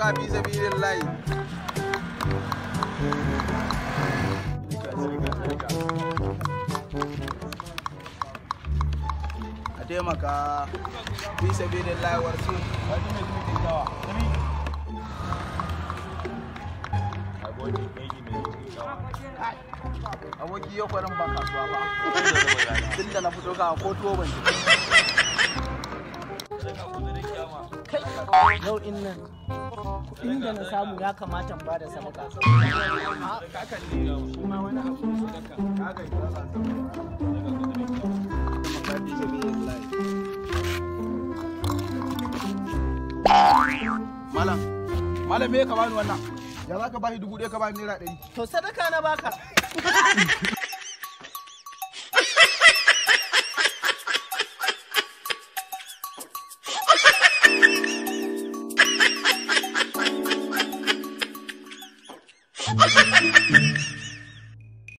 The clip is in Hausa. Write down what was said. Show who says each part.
Speaker 1: taimaka fi sabilin layi a taimaka fi sabilin layi warsu aboki yau kwanan ba kasuwa ba tun da na fito ka ko tuwo ban ci
Speaker 2: yau in nan kuɗin da na samu ya kamata ba da sadaka kuma wani abu ne sadaka
Speaker 1: Malam, malam me ka bani wannan? Ya za ka bani dubu ɗaya ka bani naira ɗari?
Speaker 2: to sadaka na baka
Speaker 3: Ha ha ha ha!